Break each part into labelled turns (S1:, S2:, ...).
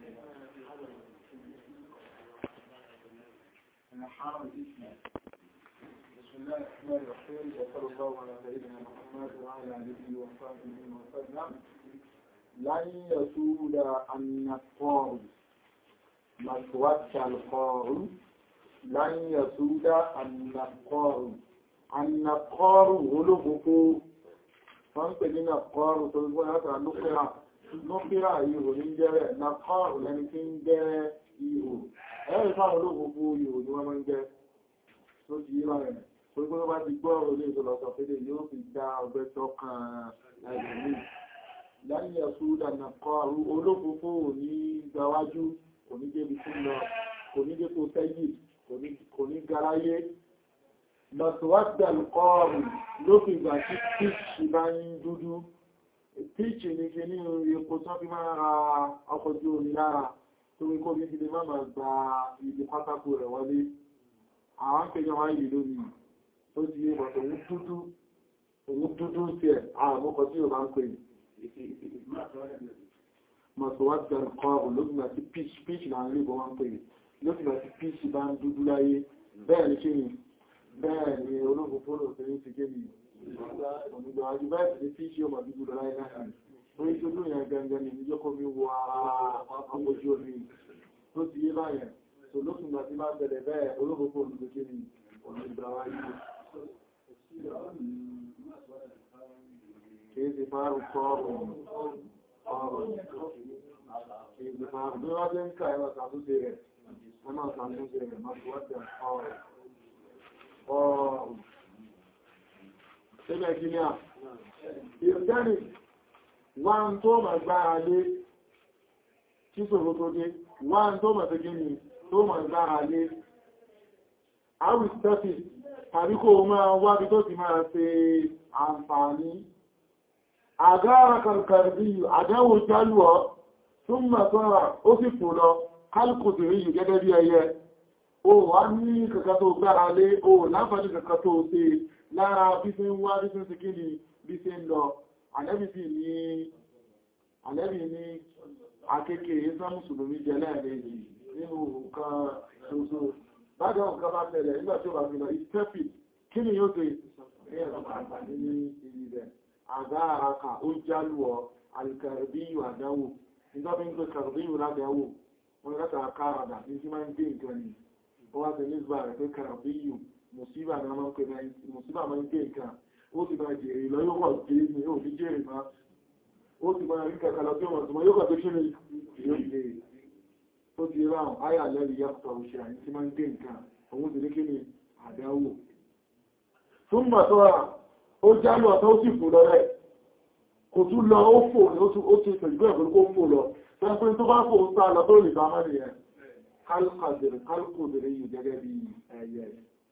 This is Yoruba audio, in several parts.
S1: بسم الله الرحمن الرحيم وصلى الله على سيدنا محمد وعلى اله وصحبه وسلم لن يسود النقار مسود القار لن يسود النقار النقار olóbùkú wọ́n ń pè ní nàkọ́rù tó gbọ́n látara lókèrà lókèrà ihò ní jẹ́rẹ̀ nàkọ́rù lẹ́ni tí ń jẹ́ ihò ẹ̀rẹ́ ìfáwọn olóbùkú ihò ni wọ́n máa ń jẹ́ tó ti yí láàrin tó gbọ́n bá ti gbọ́ olè ìtọ́lọ̀sọ̀ pẹ́lẹ̀ yóò fi dá ọgbẹ́ tọ́kàn ẹgbẹ̀mí lẹ́yìn ẹ̀sùdà nàkọ́rù olóbùkú ní gbáwájú kò ní débi fún lọ kò ní dé tó sẹ́yìn kò ní garáyé lọ́tọ̀wọ́dà lùkọ́ọ̀rù lókè ìgbà tí píṣì bá ń dúdú píṣì ní kí ní epo tó fi máa ra ọkọ̀ ojú omi lára tó wí kó bí i máa máa gba ibi pátákó rẹ̀ wọlé àwọn kẹjọ wá yìí lónìí tó ti yé bọ̀tọ̀ òun dúdú òun dúdú sí ẹ̀ àwọn ọmọkọ̀ tí ó bá ń pè mọ̀tọ̀wọ́dà lùkọ́ọ̀rù lókè ìgbà tí píṣì láàrin ìbọn wá ń pè lókè ìgbà tí píṣì bá ń dúdú láyé bẹ́ẹ̀ ní kí ni bẹ́ẹ̀ ni ológun fóònù tó ní ti gé ní ọ̀nìgbà àjú bẹ́ẹ̀ tí tí ṣe ọmọ dúdú lọ láyé náà orí tó lóyìn agagagà ní ìjọ́ kó mi wọ ara ojú omi tó ti yé báyẹn tó lókùn gbà tí máa bẹ̀rẹ̀ bẹ́ẹ̀ ológun fóònù tó gé ní ọ̀nìgbà wáyé kìí ti fárú kọ́ọ̀rùn kìí ti fárú bí wọ́n jẹ́ ń ká ẹwà sàtúnṣe rẹ̀ ẹmà sàtúnṣe rẹ̀ máa fi wọ́n tẹ̀ ọ̀rùn Ṣébẹ̀ kí ní à? Ìrìnjẹ́rì wá ń tó mọ̀ gbára lé kí sòrò tó dé, wá ń tó mọ̀ tẹ́gí ni tó mọ̀ gbára lé. Àwì stẹ́fì tàbí kó máa wábi tó ti máa ṣe àǹfààní. Àgára kàrkàrí àdáwò jálùọ́ tún mọ̀ sọ́ra ó sì fò lọ kálùkùtù rí gẹ́gẹ́ bí ẹyẹ. Ó wá ní kàkà tó gbára lé, ó láǹfààní kàkà tó ṣe lára bí ṣe ń wá bí ṣe ń ṣe kí ni bí ṣe ń lọ àlẹ́bì sí ní àlẹ́bì ní akéèké ìsá mùsùlùmí jẹ lẹ́ẹ̀mejì nínú nǹkan ṣoṣo bájọ́ nǹkan bá tẹ̀lẹ̀ nígbà tí ó bá fi lọ ìstẹ́pì kí ni yóò ṣe ní ìrì rẹ̀ àgá àràkà ó jálùọ alìkàrìbíyù àdáwò nígbà bí ń pè kàrìbíyù ládáwò wọn látara káràdà ní sí máa ń gbé nǹkan ni ó wá sí nígbà rẹ̀ pé kàrìbíyù mùsíbà ní ọmọ pẹ̀lú mùsíbà máa ń gbé nǹkan ó ti bá jèrè lọ yóò wọ́n gbé ní ó ní jèrè máa ó ti bá rí kàkàlọ tí wọ́n tó mọ́ yóò kà tó kí ní yóò jèrè tó ti ráhùn áyà lẹ́rìí yàtọ̀ òṣè àyí tí máa ń gbé nǹkan òun ti ní kí ní àdáwò tún mọ̀ tó rà ó jálù ọ̀tọ́ ó sì fò lọ rẹ̀ kò tún lọ ó fò ó ti pẹ̀lú ẹ̀kọ́ kó fò lọ tẹ́pẹ́ tó bá fò ń sá lọ tó lè bá mọ́ nìyẹn kálùkùdìrí yìí gẹ́gẹ́ bí ẹyẹ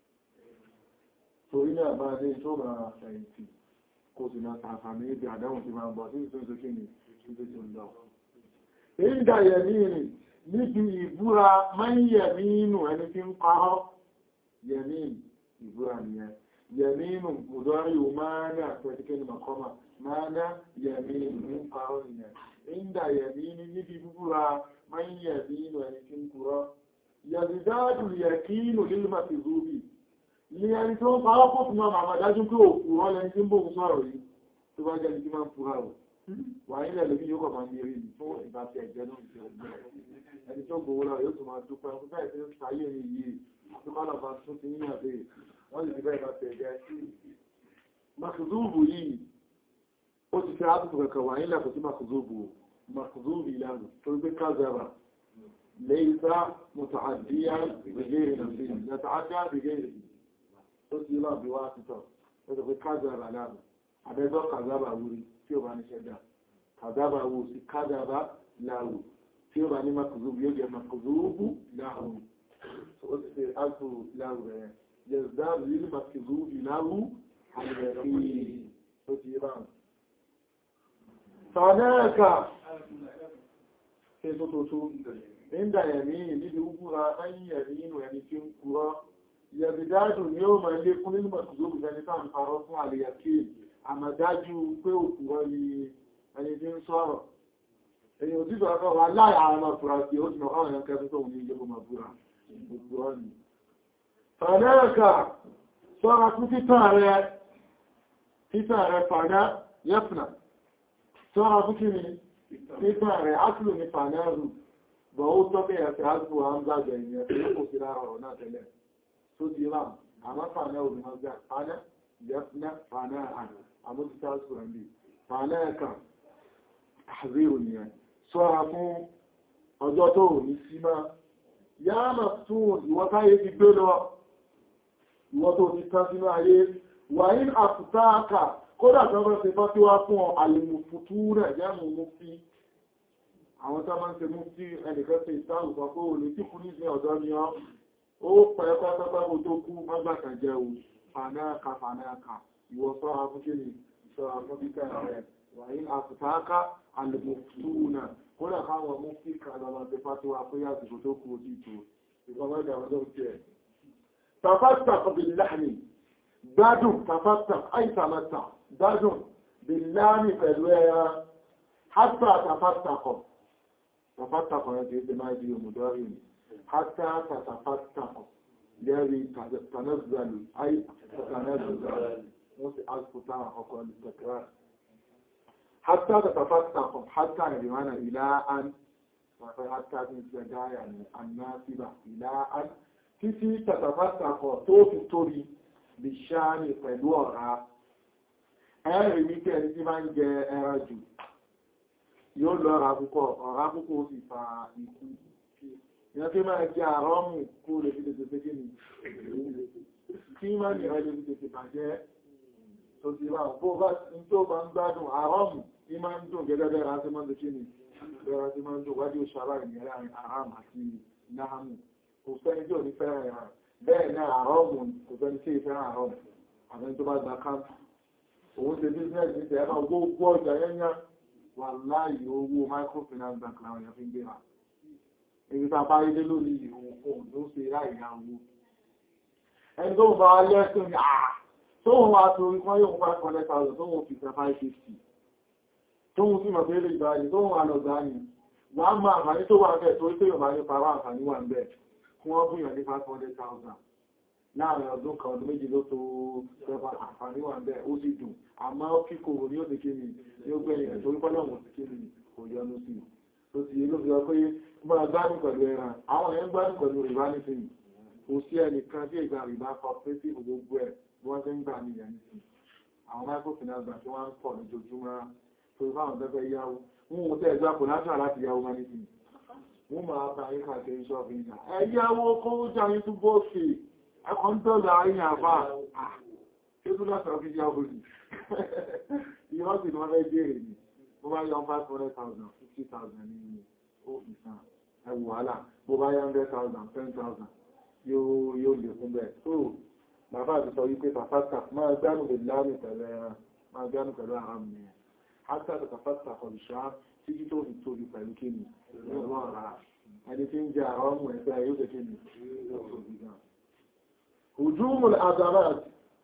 S1: torí náà bá dé tó máa fẹ̀yìntì kò sì máa tààfàmì ibi àdáhùn ti máa bọ̀ sí ìsúnsù kí ni ṣíbí tó lọ. ìdá yẹ̀mí rìn níbi ìbúra máa ń yẹ̀mí inú ẹni tí ń parọ́ yẹ̀mí ìbúra nìyẹn yẹ̀mí inú mùdọ́rí ò máa ní àpẹẹtikẹ́ ni màkọ́mà máa ná yẹ̀mí inú ń parọ́ nìyẹn ìdá yẹ̀mí níbi ìbúra máa ń yẹ̀mí inú ẹni tí ń purọ́ yẹ̀mí yẹ̀kí inú lílmà ti rúbì ní ẹni tó ń parọ́ pọ̀ fún ọmọ àmàdájú pé òkú wọ́n lẹni tí ń bóhun sọ̀rọ̀ yìí tó bá jẹ́ ní kí máa ń fúra rọ̀ wà nílẹ̀ lórí yóò kọ̀ máa ń rí ní fún ìbá ti ẹ̀jẹ́ náà ti ọgbẹ́ ẹni tó gbowó lọ yóò tó máa dúpẹ́ fún bẹ́ẹ̀ tí ó sáyé ní yìí tó bá lọ́ba tún ti yíyàn pé wọ́n lè ti bẹ́ẹ̀ bá ti ẹ̀jẹ́ makuzúùbù yìí ó ti fẹ́ àtúntò kankan wà nílẹ̀ kò sí makuzúùbù makuzúùbù ìlànà tó gbé kázara ليس متعديا بغير نفسه يتعدى بغيره tó ti lọ bí wá títọ̀ ẹ̀sọ̀ pé káàzàbà láàrù àbẹ́gbọ́ kàzábà wúrí tí ó bá ní ṣẹ́dá kàzábà wú sí káàzàbà láàrù tí ó bá ní makùzúbù yóò jẹ́ makùzúbù láàrù ó ti fẹ́ áàtù láàrù rẹ̀ yẹ̀zdáàrù yìí makùzúbù láàrù àgbẹ̀rí tó ti bá sànẹ́ẹ̀kà ṣe tó tó tó nígbà ẹ̀mí níbi úgbúra ẹ̀yìn ẹ̀mí inú ẹni tí ń kúrọ́ yẹ̀bìdájù ni ó máa lé fún nínú mọ̀sùlùmí ẹni tàà ń parọ́ fún àlèyàkí àmàdájú pé òkú wọ́n ni ẹni tí ń sọ̀rọ̀ èyí èyàn tí ìjọba kan wà láì àwọn ọmọ fura sí ó ti mọ̀ káwọn èèyàn kẹfẹ́ tó ní ilé kó máa búra gbogbo ọ́ ni fàdẹ́ẹ̀kà sọ́ra fún títàn rẹ̀ títàn rẹ̀ fàdá yẹ́fùnà sọ́ra fún kí ni títàn rẹ̀ áṣìlò ní fàdẹ́rù bọ̀ ó tọ́kẹ́ ẹ̀fẹ́ áṣìlò àmúgbàgbẹ̀ ìyẹn tó kò sí lára ọ̀rọ̀ náà tẹ́lẹ̀ tó ti rà àmọ́ fàdá olùmọ̀gbà fàdá yẹ́fùnà fàdá àmójútó áṣìlò ẹ̀mí fàdẹ́ẹ̀kà àzírò nìyẹn sọ́ra fún ọjọ́ tó ní sí máa yá mà tún ìwọ́táyé ti gbé lọ ìwọ́ tó ti tán sínú ayé wà ní àfùtáàkà kódà tó bá ṣe fọ́tí wá fún àlèmùfùtú rẹ̀ jẹ́mù mú sí àwọn tó máa ń ṣe mú sí ẹnìkan ṣe ìsáàrù kan kó lè tí kú ní sí ọ̀dọ́ ni ọ́ ó pẹ́ẹ́pẹ́ẹ́pẹ́ kó tó kú mọ́gbàkà jẹ́ o fanáàkà fanáàkà ìwọ sọ́ra fún kí ni sọ́ra fún bíkà rẹ̀ wà ní àfùtáàkà àlèmùfùtú náà kódà káwọn mú sí kàlọ́lọ́ ṣe fọ́tí wá pé àsìkò tó kú ojú ìtò ìgbọ́mọ́dà ọjọ́ ìtẹ́ تفتق باللحم gbádùn تفتق أي تمتع gbádùn باللحم pẹ̀lú ẹran حتى تفتق تفتق yẹn kìí ṣe máa di òmùdọ́rí ni حتى تتفتق lẹ́rí تنزل أي تنزل wọ́n sì asìkòtà ọkọ̀ ìtẹ̀kẹ́rẹ́ حتى تتفتق حتى يريوانا إلى أن حتى تنزل يعني الناسبة إلى أن títí tàtàfàtàkọ̀ tó fi torí lè ṣáàmì pẹ̀lú ọ̀rá ẹ̀rì ní kẹ́ ẹni tí máa ń jẹ ẹran jù yóò lọ ọ̀rá púpọ̀ ọ̀rá púpọ̀ ó sì fa ikú ìyẹn tí máa jẹ àrọ́mù kó lè fi tètè fẹ́ ní kí máa ní ẹ̀rẹ́ lè fi tètè bàjẹ́ tó ti rà bó bá ń tó bá ń gbádùn àrọ́mù tí máa ń dùn gẹ́gẹ́ bẹ́ẹ̀ rántí máa ń dùn ní bẹ́ẹ̀ tí máa ń dùn wájú ṣàrá ìyẹn àrám àti náhàmù kò sẹ́ni tí ò ní fẹ́ràn ẹ̀ràn bẹ́ẹ̀ náà àrọ́mù kò sẹ́ni tí ìfẹ́ràn àrọ́mù àmì tó bá gba káńtù òun ṣe business ní tẹ̀ẹ́bà gbogbo ọjà yẹ́nyá wà láàyè owó microfinance bank láwọn èèyàn fi ń gbéra èyí tá a bá rí dé lórí ìhun fóun ló ṣe láìyá owó ẹni tó ń bá lẹ́sùn ní àà tó ń wá torí kan yóò five hundred thousand tó ń fi fẹ́ five fifty tó ń sì mọ̀ pé lè gbà yìí tó ń wà lọ gbà yìí wà á máa àǹfààní tó wà ń bẹ̀ torí pé yóò máa ní para àǹfààní wà ń bẹ̀ fún wọ́n búyàn ní 500,000 láàrin ọdún kan ọdún méjì ló tó rẹpa àǹfààní wà bẹ́ẹ̀ ó sì dùn àmọ́ kíkòrò ní ó ti kí ni ní ó gbẹ̀yìn ẹ̀ torí pọ́lọ̀ wọ̀n ti kí ni kò yọnu sí tó ti ló fi ọ pé máa gbádùn pẹ̀lú ẹran àwọn èèyàn gbádùn pẹ̀lú rìbá nísìnyí kò sí ẹnìkan tí ìgbà rìbá cooperative gbogbo ẹ̀ bí wọ́n ti ń gbà ní ìyẹn nísìnyí àwọn microfinance bank tí wọ́n ń pọ̀ lójoojúmọ́ torí fáwọn tẹ́fẹ́ yáwó wọn ò tẹ́ ẹgbẹ́ kò láti láti yáwó máa nísìnyí wọ́n máa bá yí kàkiri ṣọ́bí ìjà. ẹ̀yàwó kó jà ní túbọ̀ sí ẹkọ̀ ń tọ́lá ayé àbá ṣe tó láti ọ̀fí yàwó rí ìrọ́sì ni wọ́n fẹ́ jẹ́rẹ̀ ní bó bá yọ 500,000 50,000 ní òfìsàn ẹwù wàhálà bó bá yọ 100,000 10,000 yóò lè fún bẹ́ẹ̀ so bàbá àti sọ wípé tàfàtà máa gbánù lè láàrín pẹ̀lú ẹran máa gbánù pẹ̀lú àrám ni hátà tàfàtà kọ̀lùṣá títí tó fi tóbi pẹ̀lú kíni lọ́wọ́ ara ẹni tí ń jẹ àwọn ọmọ ẹgbẹ́ yóò tẹ́ kíni hujumul azamat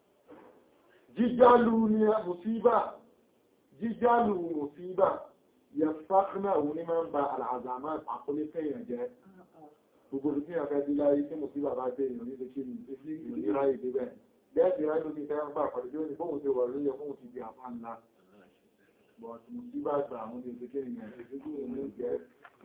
S1: jíjálù ní musíbà jíjálù musíbà yẹ fákínà òun ní máa ń ba al'azamat àkọlé fẹ́yàn jẹ́ gbogbo tí a fẹ́ díláyé tí musíbà bá tẹ́ èèyàn nílé kíni ìrìnlẹ́ra ìdíbẹ̀ bẹ́ẹ̀ tí ráyé lókè fẹ́ ń gbà pàdé tí ó ní fóhun ti wà lóyẹ fóhun ti di àpá ńlá but musíbà gbà àwọn ìdíkẹ́ ìyẹn ìdíkẹ́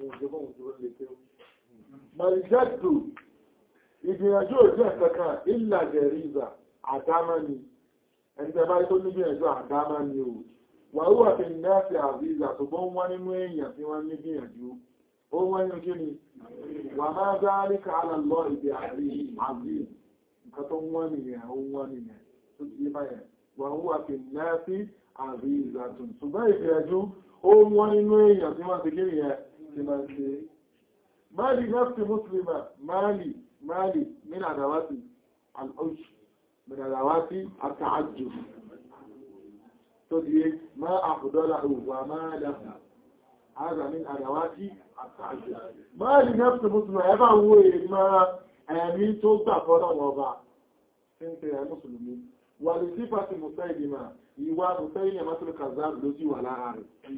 S1: Màrìjẹ́dù, ìgbìyànjú òjò ẹ̀kẹ́kàn ìlà gẹ̀ríza àdámá ni, ẹni tẹ́ bá tó nígbìyànjú àdámá ni o. Wà ó wà fi náàfi àríza tó bọ́ wọ́n nínú èèyàn tí wọ́n nígbìyànjú. Ó wọ́n ní kí ni, wà máa dárí káàlà lọ ìdí àrí àrí. Nǹkan tó wọ́n nìyẹn, ó wọ́n nìyẹn, tó ti báyẹn. Wà ó wà fi náàfi àríza tó. Ṣùgbọ́n ìgbìyànjú, ó wọ́n nínú èèyàn tí wọ́n ti kí nìyẹn tí máa ń ṣe máàlì nafsi muslima máàlì máàlì min àdáwátì al'ush min àdáwátì àtàájù tó di máa àfùdọ́lá òwà máa dáfà هذا من أدوات التعجب ما لنفس مسلم ẹbá wo èèmà ẹ̀mí tó gbà fọ́nà wọ̀bá tí ń tẹ̀rẹ mùsùlùmí wà lè sí fàtí mùsáìdìmá ìwà mùsáìdìmá tó kàzáàbù ló sí wà lára rẹ̀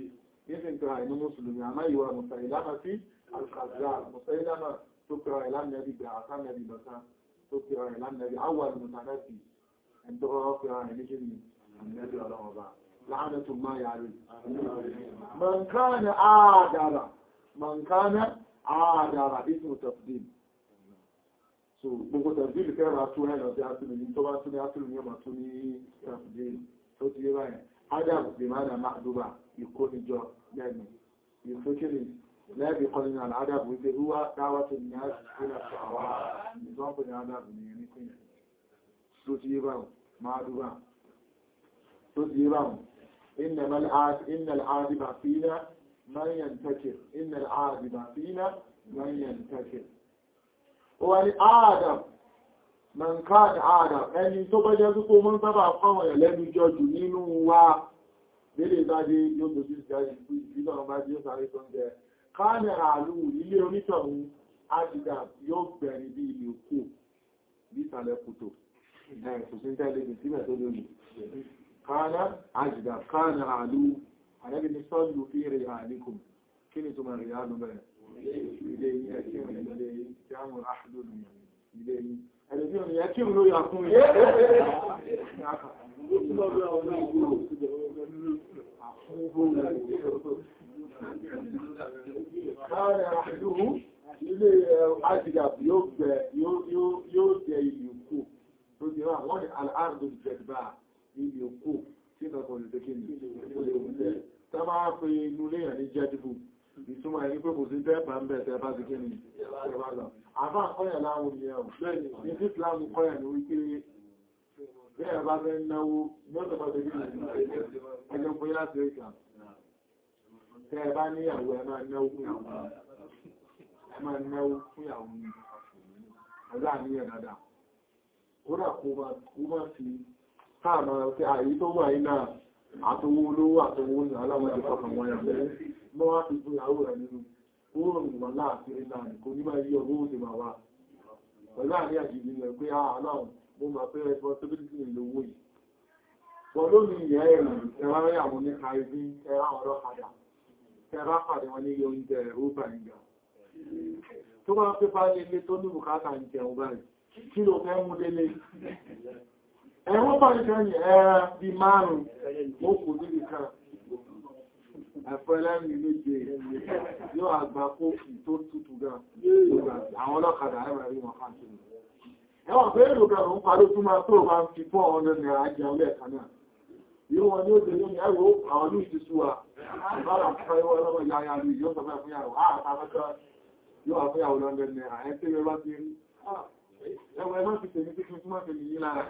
S1: nígbà ìtura ìní mùsùlùmí àmá ìwà mùsàìlámà sí alkazá mùsàìlámà tó pẹ̀rọ ìlànàbí gbà àtànàbí lọ́sán tó pẹ̀rọ ìlànàbí àwọn mùsànàbí ẹni tó rọ́ pẹ̀rọ ìní kí ni ànàbí ọlọ́mọba láàánàtún máa yàrí mọ̀nkánà àádára mọ̀nkánà àádára ìsìn tafdil so gbogbo tafdil kẹrà tún ẹ̀nà tí a tún ní tó bá tún ní a tún ní ọmọ tún ní tafdil tó ti yé báyìí adam bí máa nà máa dúbà ìkónijọ lẹ́nu ìfẹ́kìrì lẹ́bí kọ́ nínú al'adab wípé rúwá dáwàtò ní àṣìṣẹ́ àwọ́ ìzọ́pù ní adab ní ẹni pín tó ti yé báwọn máa dúbà tó ti yé báwọn inna al'adiba fina man yantakir inna al'adiba fina man yantakir wani adam man káàdì adam ẹni tó bá jẹ́ púpọ̀ mọ́ sábà fáwọn ẹ̀lẹ́nu jọjù nínú wa délé ìbájé yóò tó sí ìjáyé ìbílọ̀ bá jẹ́ sáré tó ń jẹ káàdì àlú ilé onítọ̀hún ájídà yóò gbẹ̀rin bí ilé òkú bí ìsàlẹ̀ kùtò ẹ̀kùsíntẹ́lẹ̀ sílẹ̀ tó lórí káàdì ájídà káàdì àlú àrẹ́bí ní sọ́lù fíìrì àlékùn kí ni tó máa rí àlú bẹ̀rẹ̀ ilé ẹ̀kí ilé ìjámù àhùlù ilé yìí ẹ̀lẹ́bí òní ẹ kí òun ló yà fún ẹ̀ Káàrẹ̀ àdúhù ilé àjíjà yóò gbẹ yóò jẹ ilé òkú tó jẹ́ wà wọ́n ni aláàrùn ìjẹ̀dbà ilé òkú tí lọ́kọ̀ lè tẹ́kì ní ilé òkú. Tá máa fi inú léyàn ní jẹ́dìbù ìtumọ̀ ẹni pé kò sí tẹ́ẹ̀bà ń bẹ̀ tẹ́ẹ̀bà sí kí ni ẹ̀bà lọ. Àbá kọ́yà láwọn ni ẹ̀wọ̀n. Ní sí Ìsìlámù kọ́yà ní wípé bẹ́ẹ̀ bá fẹ́ náwó mọ́tọ̀ bá tẹ́bí ẹjọ́ fún láti ríkà. Tẹ́ bá ní ìyàwó ẹ máa náwó fún ìyàwó. Ẹ máa náwó fún ìyàwó ní ọjọ́ àníyàn dáadáa. Kódà kó máa fi káàmà ọ̀tẹ́ àyí tó wà iná àtọwó olówó àtọwó ní aláwọ̀ ìfọkàn wọn yàtọ̀ mọ́ wá fi fún ìyàwó rẹ̀ nínú oòrùn wọn láàfin ìlànà kò ní máa yí ọgbó òsè máa wá pẹ̀lú àní àjíjì rẹ̀ pé aláwọ̀ mo máa pé responsibility ní owó yìí wọ́n ló ní ìyẹ́ ẹ̀rùn ẹwà rẹ̀ àwọn ní kàìbí ẹwà ọlọ́kadà ẹwà pàdé wọn ní iye oúnjẹ rúbà ìgbà tó bá pé bá lélé tó ní bùkátà ń jẹun báyìí kí ló fẹ́ mú délé ẹ̀wọ́n bá ní kẹ́yìn ẹ̀rẹ́ bí márùn-ún ó kù níbi kan ẹ̀fọ́ ẹlẹ́rìn méje yóò àgbà kófì tó tútù gan àwọn ọlọ́kadà ẹ̀rọ rí wọn káàkiri ẹwọ̀n pé èrò gan ń parí tó máa tó máa fi fọ́ ọ̀nà náírà jẹun lẹ́ẹ̀kan náà yíò wọn ní ó dé lónìí ẹwọ́ àwọn ní ìtìsú wa ìbára fẹ́ ìwọ́ ọlọ́mọ ìyá ya rí yóò sọ fẹ́ fún yàwó àtàkọ́kọ́ yóò wà fún yàwó lọ́ndẹ̀ náírà ẹ tí wọ́n bá ti rí ẹwọ́ ẹmọ́ ti tèmi pé kí n túnmọ́ tèmi yí lára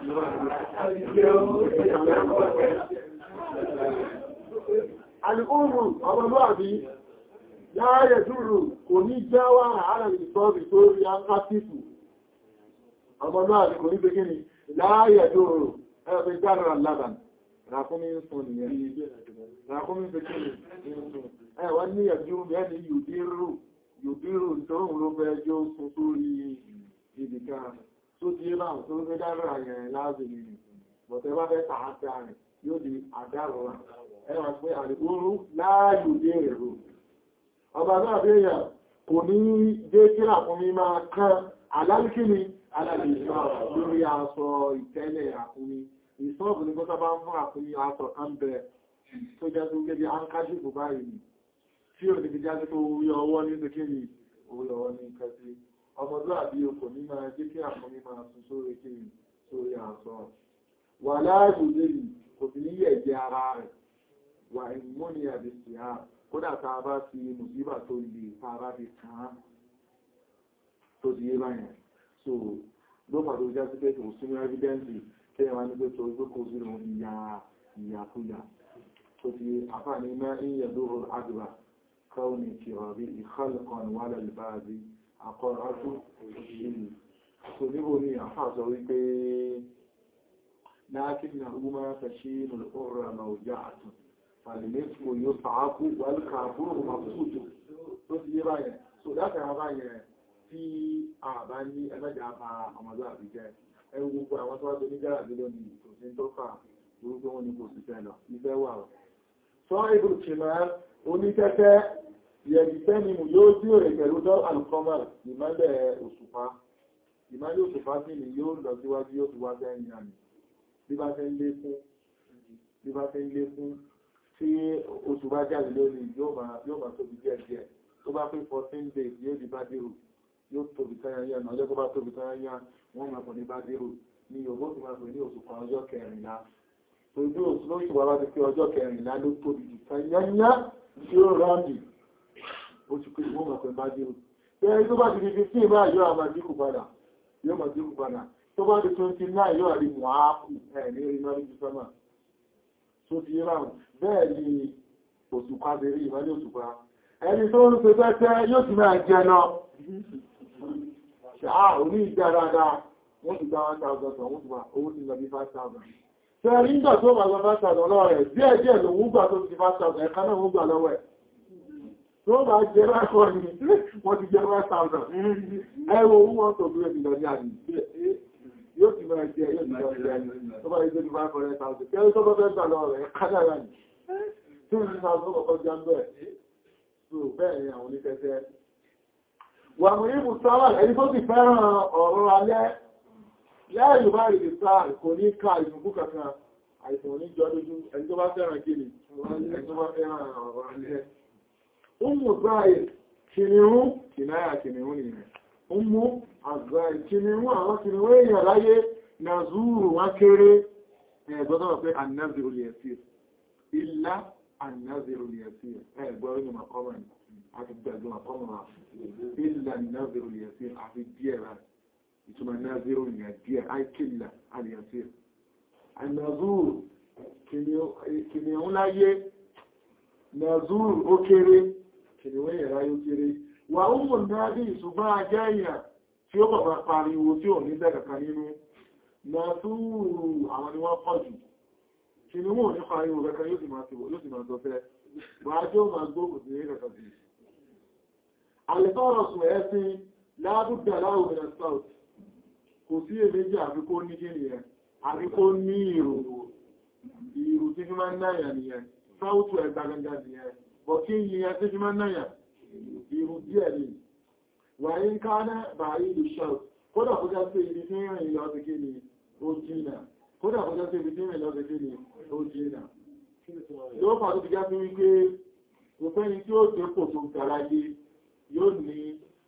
S1: Àlùkúrù ọmọlúwàbí yáyẹ̀ dúrù kò ní jáwà àárẹ̀ ìsọ́bì tó rí áńkásífù. Ọmọlúwàbí kò ní pé gíní láyẹ̀ dúrù ẹgbẹ̀ jára lábàn. Ràkúnmí ń sọ nìyẹn. Ràkúnmí pé gíní ń sọ. Ẹwà ní ẹ̀jú ẹni yòdírù yòdírù tóhùn ló fẹ́ jó sọ sórí ìdìkà tó ti bá tó fẹ́ dára yẹn láàbìnrin. Bọ̀tẹ́ bá fẹ́ tààtà rẹ̀ yóò di àdárọ̀ ẹwà pé àrígbóró láàáyò dé èrò. Ọba náà bí èyàn kò ní jẹ́ kí àkúnmí máa kán alálìkíní alàlìsọ́ lórí aṣọ ìtẹ́lẹ̀ àkúnmí. Ìsọ́ọ̀bù ní kọ́ta bá ń fún àkúnmí aṣọ kan bẹ tó jẹ́ tó gẹ́gẹ́ ankájúkù báyìí tí ò ní fi jáde tó orí ọwọ́ ní ìsẹ́kíní orí ọwọ́ ní kẹsí. Ọmọdé àbí okò ní máa jẹ́ kí àkúnmí máa sùn sórí kíni sórí aṣọ. Wà láàájú lèyìn kò sí ní yẹ̀jẹ̀ ara rẹ̀ wà ìmúni àdìsí ha kódà ta bá fi mùsíbà tó lè ta bá fi kàn tó di yé báyìí so ló pàdó já sí pé kò sínú evidence kẹ́yìn wá ní pé tó gbé kò sínú ìyà ìyàkúyà tó ti àfààní iná ìyẹ̀ lóhùn àdúrà káwọn ní kìrọ̀rí ìkọlùkan wà lẹ́lẹ́bàájí àkọ́rọ̀tú òṣèlú so níbo ni àfàà sọ wípé لكنهما تشين الأخرى موجعة فالنصف يصعق والكافور مبسوط tó ti yé báyẹn so láti àwọn báyẹn tí a bá ní ẹgbẹ́jà bá ọmọdé àbíjẹ́ ẹwú gbogbo àwọn tó wá tó ní gára bí lónìí kò sí tó fà orúkọ wọn ni kò sí fẹ́ lọ ìfẹ́ wà rọ̀ sọ ibùdó kìmọ̀ onítẹ́tẹ́ yẹ̀dìtẹ́nimù yóò tí ò rẹ̀ pẹ̀lú dọ́ alùkọ́mà ìmọ́lẹ̀ òṣùpá ìmọ́lẹ̀ òṣùpá sí ni yóò lọ síwájú yóò fi wá bẹ́ẹ̀ni àmì bí bá fẹ́ ń lé fún bí bá fẹ́ ń lé fún tí oṣù bá jáde lónìí yóò máa tóbi díẹ̀ díẹ̀ tó bá pé 14 days yóò di bá dérò yóò tóbi tányányá náà ọjọ́ tó bá tóbi tányányá wọ́n máa pọ̀ ní bá dérò ní yòówó tó máa pè ní oṣù kan ọjọ́ kẹrìnlá ojú oṣù lóṣù wà bá ti pé ọjọ́ kẹrìnlá ló tóbi jù tányányá tí ó ráńdì oṣù pé wọ́n máa pè bá dérò tẹ́rí tó bá ti di 15 báyìí yóò máa dínkù padà yóò máa dínkù padà tó bá di 29 yóò àrí mọ̀ákù ẹ̀ ní orí mọ́rí jù sọ́mà tó ti ráhùn bẹ́ẹ̀ ni òṣùpá bèèrè ìmọ́lẹ̀ òṣùpá ẹni tó ń pẹ́ pẹ́ yóò ti máa jẹ náà ṣáà orí ìjà dáadáa wọ́n ti gba 1,000 wọ́n ti wà owó ti lọ bí 5,000 tẹ́rí ń gbà tó bá gba 5,000 lọ́wọ́ rẹ̀ díẹ̀ díẹ̀ lòun gbà tó ti 5,000 ẹ̀ká náà wọ́n gbà lọ́wọ́ ẹ̀ tó bá jẹ́ rákọ́ ní wọ́n ti jẹ́ 5,000 ẹwọ owó wọn tó gbé ìlọ ní àdì yóò ti máa jẹ́ yóò ti máa jẹ́ tó bá jẹ́ 500,000 kẹ́rí tó bá fẹ́ gbà lọ́wọ́ rẹ̀ kájára ní 2,000 kọ̀kọ́ jẹ́ bẹ́ẹ̀ tó bẹ́ẹ̀ ni àwọn oníkẹ́kẹ́ wà mú ní mùsọ́lá ẹni tó ti fẹ́ràn ọ̀rọ̀ alẹ́ lẹ́yìn bá rí ìsáà kò ní ká ìsìnkú kankan àìsàn oníjọ́ lójú ẹni tó bá fẹ́ràn kíni ẹni tó bá fẹ́ràn ọ̀rọ̀ alẹ́ Umu Zahir, kìnìún, kìnáyà kìnìún nìyẹn. Umu Zahir, kìnìún àwọn kìnìún èèyàn láyé na zúrù wá kéré ẹgbọ́dọ̀ pé annaziru liyasir. Illa annaziru liyasir. Ẹgbọ́rọ̀ ní makọ́mọ̀ ni, a ti gbẹ̀gbẹ̀ makọ́mọ̀ wa. Illa annaziru liyasir, a fi díẹ̀ rà. Ìtumọ̀ annaziru ni díẹ̀, aikilla aliyasir. Annazuru, kìnìún láyé, Nazur ó kéré, kìnnìwé ìrá yóò kéré. Wà ó mọ̀ náà bí ìṣùgbọ́n ajẹ́ èèyàn tí ó bàbá pariwo tí ò ní bẹ̀rẹ̀kan nínú. Nazúrù àwọn ni wọ́n pọ̀ jù. Kìnnìwé ò ní pariwo kankan yóò sì máa ti wò yóò sì máa tọ́fẹ́. Wà á jẹ́ ó máa gbókù sí ní kankan sí. Àlẹ́tọ́rọ̀ sùn ẹ̀sìn lábùdà láwùmínà South. Kò sí èméjì àfikó ní kí nìyẹn, àfikó ní ìrò. Ìrò tí fi máa ń náyà nìyẹn sáwùtù ẹgbà gangan ni ẹ bọ̀ kí yí ẹ tí jímọ́ náà irú díẹ̀ ni wà ní ká náà bà ìlú ṣọ́t kódà kó já sí ibi tí rìn lọ sí kí ni ó jìnà kódà kó já sí ibi tí rìn lọ sí kí ni ó jìnà yóò fà tó ti já sí wípé kò fẹ́ni tí ó tẹ́ pò tó gara yé yóò ní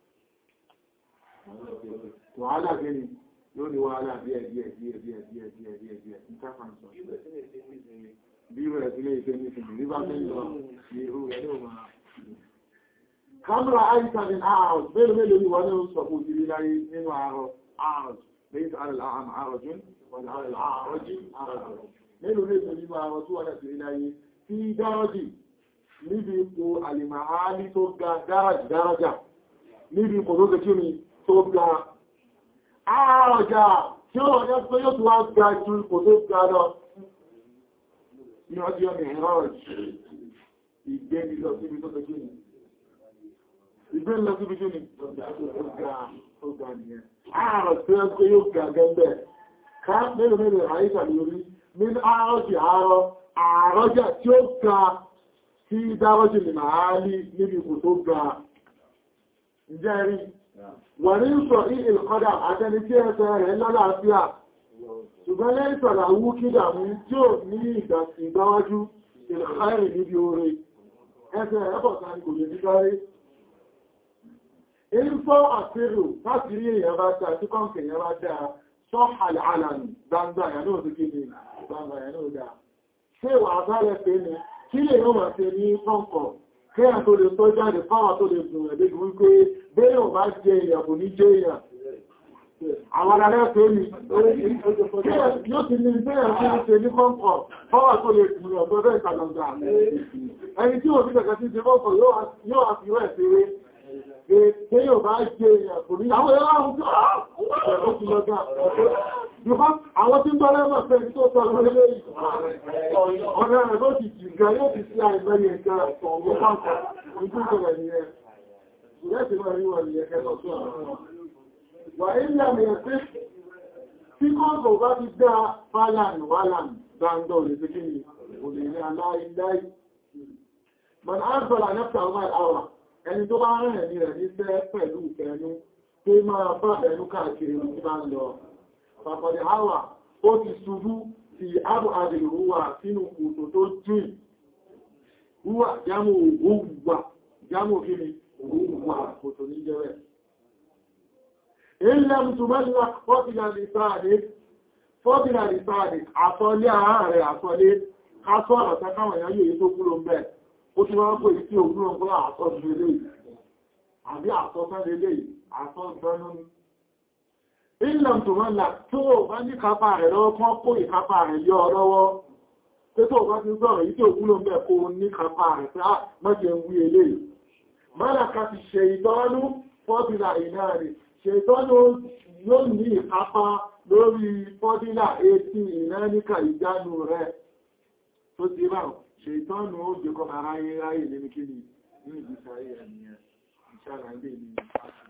S1: wàhálà gẹ́ni yóò ní wàhálà díẹ̀ díẹ̀ díẹ̀ díẹ̀ díẹ̀ díẹ̀ díẹ̀ díẹ̀ ní káfàǹsọ̀ bí rẹ̀ sílé ìfẹ́ ní ìfẹ́ ní bá fẹ́ lọ ní irú rẹ̀ ní ọmọ kámẹ́rà àìsàn ní ààrùn mélòó mélòó ni wọ́n ní sọ fún ìdílé láyé nínú ààrùn ààrùn lẹ́yìn ààrùn ààrùn jún wọ́n ààrùn jí ààrùn mélòó mélòó nínú ààrùn tó wọ́n sí láyé tí dárọ́jì níbi ipò àlìmàálí tó ga dáràjì dáràjà níbi ipò tó ga kí ni tó ga ààrọ̀jà tí ó rọ̀ pé yóò tó wá ga ju ipò tó ga lọ ní ọjọ́ ìrọ̀jì ìgbẹ́ni lọ síbi tó tẹ́jú ní ìgbẹ́ni lọ síbi tó ní tó ga nìyẹn ààrọ̀ tí ó gbé yóò ga gẹ́gẹ́ ká mẹ́rin mẹ́rin àyíkà lórí ní àárọ̀jì àárọ̀ àárọ̀jà tí ó ga sí dárọ́jì lè máa lí níbi kò tó ga ǹjẹ́ rí wà ní sọ ìlkọ́dà àtẹni tí ẹsẹ̀ rẹ̀ lọ́láàfíà ṣùgbọ́n lẹ́yìn sọ̀rọ̀ àwú kídà mú tí ó ní ìgbáwájú ìlàkàrì níbi oore ẹsẹ̀ ẹ̀bọ̀ta ní kò lè ní sáré èyí fọ́ àfẹ́rò láti rí èèyàn bá dáa tí kọ́ǹkì èèyàn bá dáa sọ àlànà gbangba ìyànà òsìkí ni gbangba ìyànà òdá ṣé wà bálẹ̀ pé ní kí lè yóò máa ṣe ní kọ́ǹkọ̀ kẹ́yà tó lè tọ́ jáde fáwà tó lè gùn ẹ̀dẹ́gbùn wípé bẹ́ẹ̀ bá jẹ èèyàn kò ní jẹ èèyàn àwọn ará tó ní yóò ti ní ìgbéyàn tí ó ṣe ní kọ́ǹkọ̀ fọ́wà tó lè kùn ọ̀tọ́ bẹ́ẹ̀ kàlọ̀gbà ẹni tí ó fi kẹ̀kẹ́ sí ti kọ́ǹkọ̀ yóò wá fi rẹ̀ ṣeré pé yóò bá jẹ èèyàn kò ní àwọn ẹ̀rọ àwọn tí ó ti lọ́gbà àwọn tí ń tọ́lẹ́ mọ̀ pé tó tọ́lẹ́ lẹ́yìn ọ̀nà rẹ̀ ló ti jìgá yóò ti sí àìmẹ́rin ẹ̀ka ọ̀pọ̀lọpọ̀ ìgbésọ̀rẹ̀ ni ẹ̀ ìrẹ́sì máa rí wọn ni ẹ̀kẹ́ lọ́sọ́ wà ilẹ̀ àmì ẹ̀sẹ́ tí kọ́ọ̀kọ̀ bá ti dá fàlàn wàlàn dáńdọ̀ lè fi kíni kò lè rí aláìláì mọ̀n ágbọ̀lá nẹ́fà ọmọ àwà ẹni tó bá rẹ̀ ní rẹ̀ níṣẹ́ pẹ̀lú ìfẹ́nu tó máa bá ẹnu káàkiri ní bá ń lọ pàpọ̀dẹ̀ àwà ó ti ṣubú ti ábò àdìrúwà sínú kòtò tó jìn wúwà jámù òwúwà jámù kíni òwúwà kòtò ní jẹ́rẹ̀ ilẹ̀ mùsùlùmí fọ́bìlà lìsáàdì àsọlé ààrẹ àsọlé kásọ́ ọ̀tẹ́ káwọn èèyàn yóò tó kúrò ń bẹ́ẹ̀ ó ti wọ́n pè tí òwúrò ń gbọ́ àtọ́jú ilé àbí àtọ́fẹ́ ilé àtọ́gbọ́nú ìlànà tó wọ́n là tó bá ní kápá rẹ̀ lọ́wọ́ kán kó ìkápá rẹ̀ yọ lọ́wọ́ pé tó bá ti sọ̀rọ̀ yìí tí òwúrò ń bẹ̀ kó ní kápá rẹ̀ pé mọ́jẹ̀ ń wí ilé mọ́làká ti ṣe ìtọ́nú fọ́bìlà ìná rẹ̀ ṣe ìtọ́nú yóò ní ìkápá lórí fọ́bìlà etí ìnáníkà ìjánu rẹ̀ tó ti ráhùn ṣètọ́nù ó jẹ́ kọ́ máa ráyé ráyé nínú kí ni ní ìgbésí ayé ẹ̀mìyàn ìṣàlàyé ní